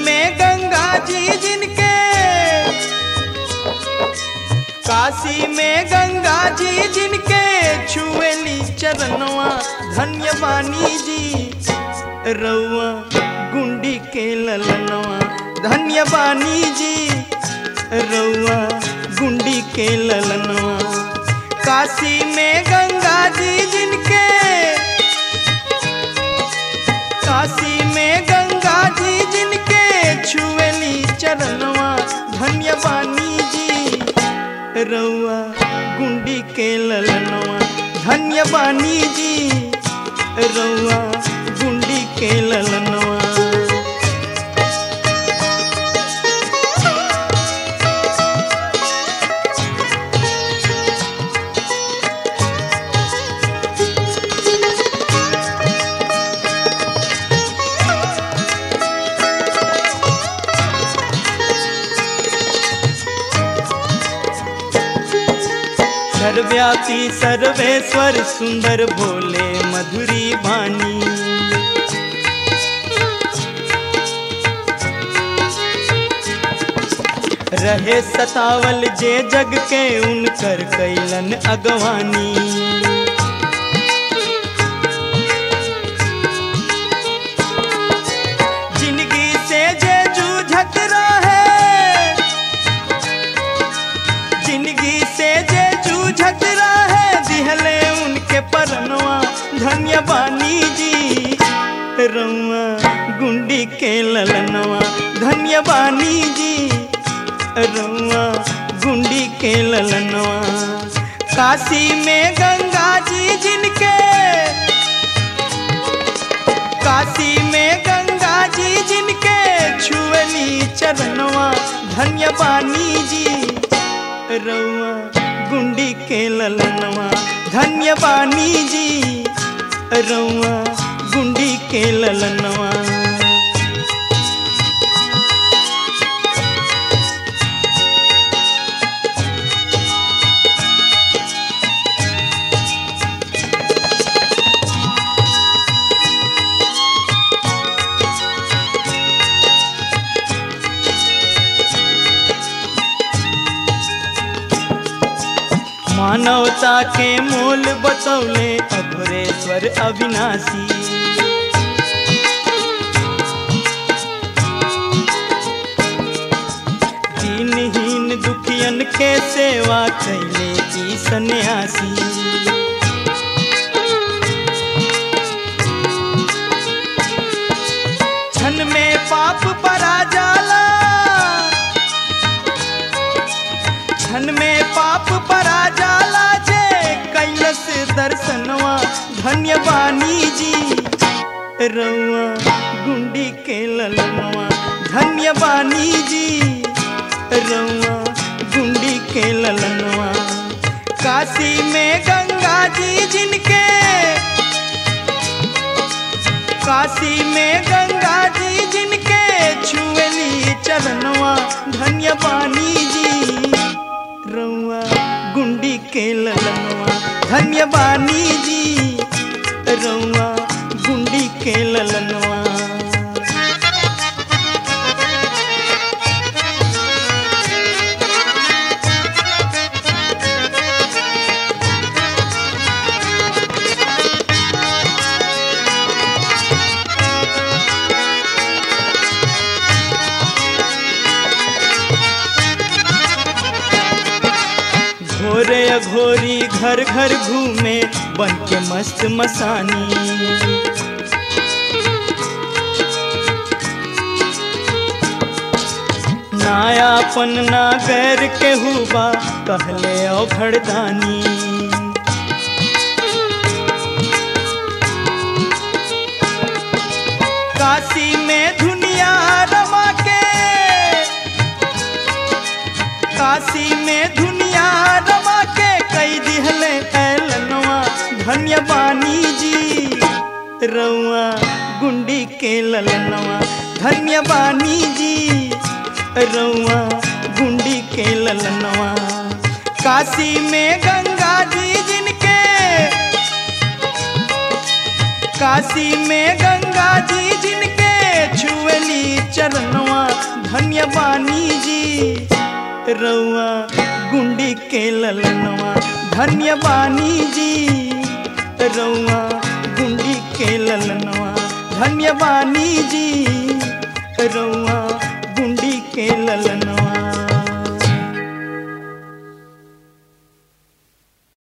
में गंगा जी जिनके काशी में गंगा जी जिनके छुएली चरणवा धन्य बानी जी रउआ गुंडी के ललनवा धन्य बानी जी रउआ गुंडी के ललनवा काशी में गंगा जी जिनके काशी में गंगा जी जिनके छुएली चरणवा धन्य बानी जी रउआ गुंडी के ललनवा धन्य बानी जी रउआ गुंडी के ललनवा सर्व्यापी सर्वेश्वर सुंदर भोले मधुरी बानी रहे सतावल जे जग के उनकर कैलन अगवानी जिंदगी से जे जूझत रहे जिंदगी से जे जूझत रहे दिहले उनके परनवा धन्य बानी जी रउआ गुंडी के ललनवा धन्य बानी जी रउआ गुंडी के ललनवा काशी में गंगा जी जिनके काशी में गंगा जी जिनके छुअली चरणवा धन्य बानी जी रउआ गुंडी के ललनवा धन्य बानी जी रउआ गुंडी के ललनवा मानवता के मोल बतौले अघोरेश्वर अविनाशी दीनहीन दुखियन के सेवा कैले की सन्यासी क्षण में पाप परा जाला क्षण में पाप परा जाला जे कैलस दर्शनवा धन्य बानी जी रउआ गुंडी के ललनवा धन्य बानी जी रउआ गुंडी के ललनवा काशी में गंगा जी जिनके काशी में गंगा जी जिनके छुएली चरणवा धन्य बानी जी रउआ गुंडी के ललनवा धन्य बानी जी रउआ गुंडी के ललनवा घोरे अघोरी घर घर घूमे बन के मस्त मसानी नायापन ना गैर के हुआ कहले ओ घड़दानी काशी में दुनिया रमा के काशी में दुनिया रमा के कई दिहले ऐलनवा धन्य बानी जी रउआ गुंडी के ललनवा धन्य बानी जी रउआ गुंडी के ललनवा काशी में गंगा जी जिनके काशी में गंगा जी जिनके छुएली चरणवा धन्य बानी जी रउआ गुंडी के ललनवा धन्य बानी जी रउआ गुंडी के ललनवा धन्य बानी जी रउआ गुंडी के ललन